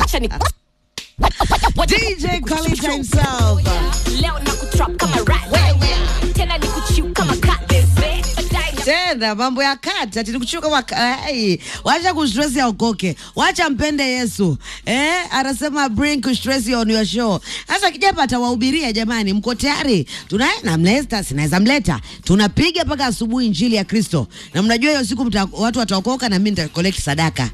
wacha ni DJ Khalid himself. leo na kutrap kama rat tena ni kuchiu kama cat Baadaye na- tena mambo ya kati ati nikuchuka wakai wacha kustress ya ukoke wacha mpende Yesu eh, anasema bring kustress on your show. Sasa kijapa atawahubiria jamani, mko tayari? Tunaye na mleta, sinaweza mleta, tunapiga mpaka asubuhi injili ya Kristo, na mnajua hiyo siku mta, watu wataokoka na mimi nita collect sadaka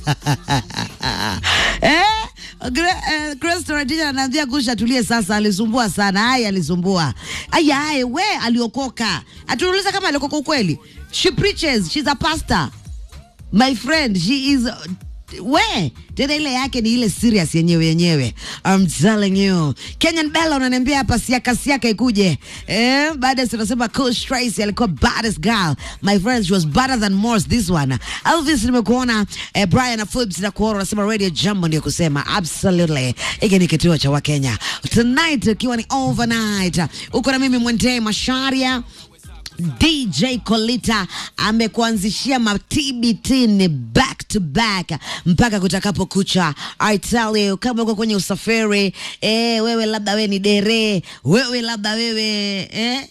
eh Gra- eh, Kristo Radija anaambia kusha tulie sasa, alisumbua sana. Haya, alisumbua. Aya, haya, we aliokoka. Atuuliza kama aliokoka ukweli. She preaches, she's a pastor. My friend, she is we tena ile yake ni ile serious yenyewe yenyewe. I'm telling you. Kenyan Bella unaniambia hapa siaka siaka ikuje. Eh, baada tunasema Coach Tracy alikuwa baddest girl. My friend, she was better than most this one. Elvis nimekuona eh, Brian na Forbes na kuona unasema Radio Jambo ndio kusema absolutely. Hiki ni kituo cha Wakenya. Tonight ikiwa ni overnight. Uko na mimi Mwende Masharia. DJ Kolita amekuanzishia ma-TBT ni back to back mpaka kutakapo kucha. I tell you, kama uko kwenye usafiri eh, wewe labda wewe ni dere, wewe labda wewe eh,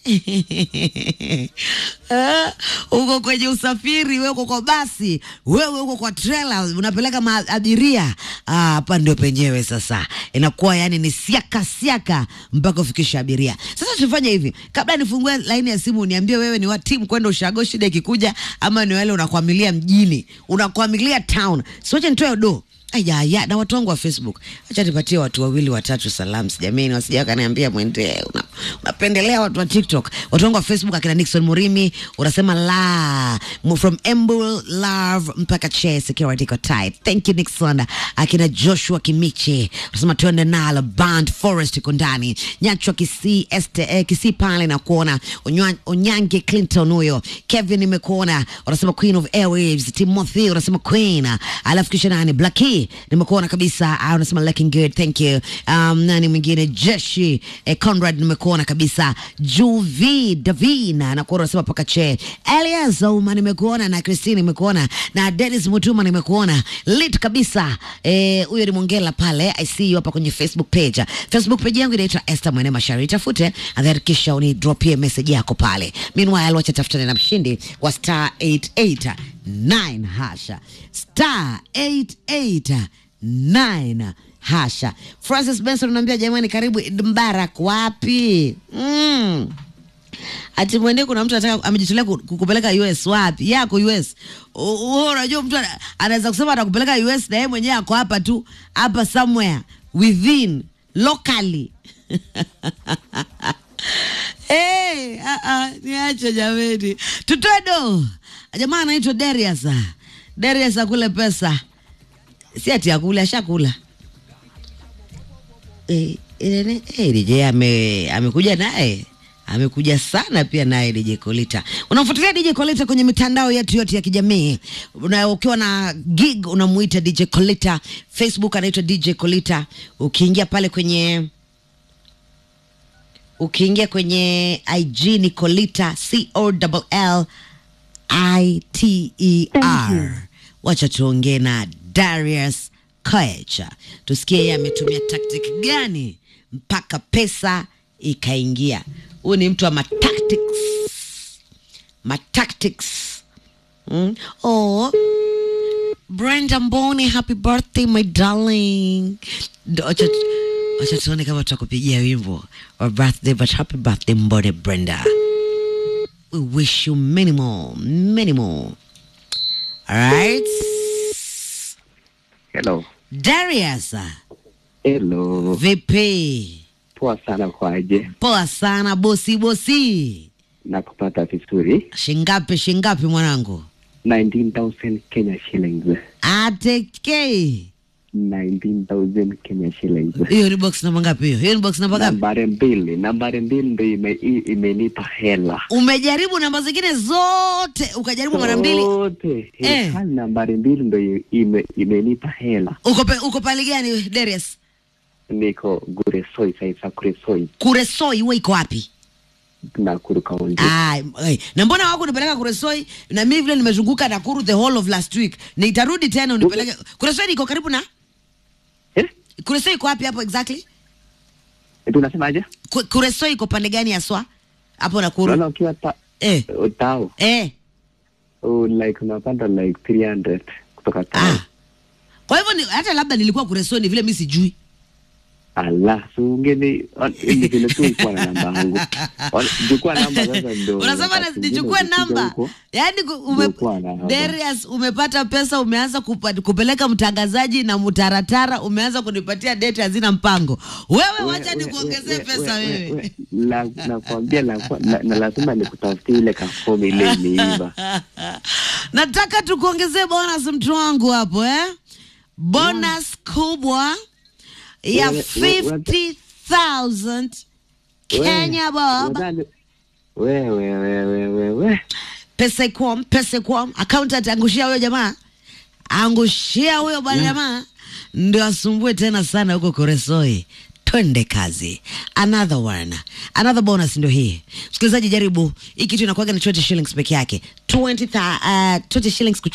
eh, uko kwenye usafiri, wewe uko kwa basi, wewe uko kwa trailer, unapeleka maabiria Ah, hapa ndio penyewe sasa, inakuwa yani ni siaka siaka mpaka ufikisha abiria. Sasa tufanye hivi, kabla nifungue laini ya simu, niambie wewe ni wa timu kwenda ushago shida ikikuja, ama ni wale unakwamilia mjini, unakwamilia town. Siwache nitoe do Aya, ya, na watu wangu wa Facebook, acha nipatie watu wawili watatu salamu jamani, wasija wakaniambia mwende una, unapendelea watu wa TikTok. Watu wangu wa Facebook akina Nixon Murimi unasema la Mu- from Embu Love mpaka Che Security iko tight. Thank you Nixon. Akina Joshua Kimiche unasema tuende nalo Band Forest iko ndani. Nyachwa Kisii este eh, Kisii pale na kuona Onywa- Onyange Clinton huyo. Kevin nimekuona unasema Queen of Airwaves. Timothy unasema Queen. Alafu kisha nani Blackie nimekuona kabisa ah, unasema looking good thank you. Um, nani mwingine Jeshi eh, Conrad nimekuona kabisa. Juvi Davina nakuona unasema paka che. Elias Ouma nimekuona na Christine nimekuona na Dennis Mutuma nimekuona lit kabisa. Eh, huyo ni Mongela pale. I see you hapa kwenye Facebook page. Facebook page yangu inaitwa Esther Mwene Mashari. Tafute and then kisha uni dropie message yako pale. Meanwhile wacha tafutane na mshindi wa star 889 hasha. Star 889 hasha. Francis Benson unaambia jamani, karibu Eid Mubarak wapi? Mm. Ati mwende kuna mtu anataka amejitolea ku- kukupeleka US wapi? Yako US. U- u- Unajua mtu ana- anaweza kusema atakupeleka US na yeye mwenyewe ako hapa tu, hapa somewhere within locally. Hey, ah, ah, niache jameni, tutoe do. Jamaa anaitwa Darius. Darius akule pesa, si ati akule, ashakula. Eh, eh, eh, DJ ame amekuja naye amekuja sana pia naye DJ Kolita. Unamfuatilia DJ Kolita kwenye mitandao yetu yote ya kijamii, na ukiwa na gig unamuita DJ Kolita. Facebook anaitwa DJ Kolita. Ukiingia pale kwenye ukiingia kwenye IG ni Kolita C O L L I T E R. Wacha tuongee na Darius Koech, tusikie yeye ametumia tactic gani mpaka pesa ikaingia. Huyu ni mtu wa matactics, matactics. Mm. Oh, Brenda Mboni, happy birthday my darling. Ndo- Acha acha tuone kama tutakupigia wimbo wa birthday, but happy birthday Mboni Brenda. We wish you many more, many more. All right. Hello. Darius, Hello. vipi? Poa sana kwaje? Poa sana bosi bosi. Na kupata vizuri. Shingapi shingapi mwanangu? 19,000 Kenya shillings. Ateke. 19,000 Kenya shillings. Hiyo ni box namba ngapi hiyo? Hiyo ni box namba ngapi? Nambari mbili. Nambari mbili ndo ime, i- imenipa hela. Umejaribu namba zingine zote ukajaribu mara mbili. Zote. Eh. Eh. Nambari mbili ndo i- ime, imenipa hela. Uko pe, uko pale gani Darius? Niko Guresoi sasa Guresoi Kuresoi wewe iko wapi? Nakuru County. Ah, eh, na mbona wako nipeleka Kuresoi na mimi vile nimezunguka Nakuru the whole of last week. Nitarudi tena unipeleke. Kuresoi iko karibu na Eh? Kureso iko wapi hapo exactly? tunasemaje Ku- Kureso iko pande gani haswa? Hapo Nakuru. naona ukiwa ta, Eh. tao Eh. oh, like unapanda like 300 kutoka tao Ah. Kwa hivyo ni, hata labda nilikuwa Kureso ni vile mimi sijui. ala sungeni ni vile tu ukuwa na namba yangu chukua namba sasa ndo Unasema na- wakati nichukue mwingine ukifika namba. huko, Yaani ku- ume, Ndio kuwa na namba. Darius umepata pesa umeanza kupa, kupeleka mtangazaji na mtaratara umeanza kunipatia date hazina mpango. Wewe we- wacha we- nikuongezee we- pesa we- wewe. we- la- nakwambia la- la- na lazima nikutafutie ile kafomu ile imeiva Nataka tukuongezee bonus mtu wangu hapo eh? Bonus kubwa ya Wewe- wewe- 50,000 Kenya bob. Nadhani- wewe wewe wewe Pesa ikwam, pesa ikwam. Accountant angushia huyo jamaa. Angushia huyo bwana jamaa. Ndio asumbue tena sana huko Koresoi. Twende kazi. Another one. Another bonus ndio hii. Msikilizaji jaribu. Hii kitu inakuwaga ni 20 shillings peke yake. 20, tha- uh, 20 shillings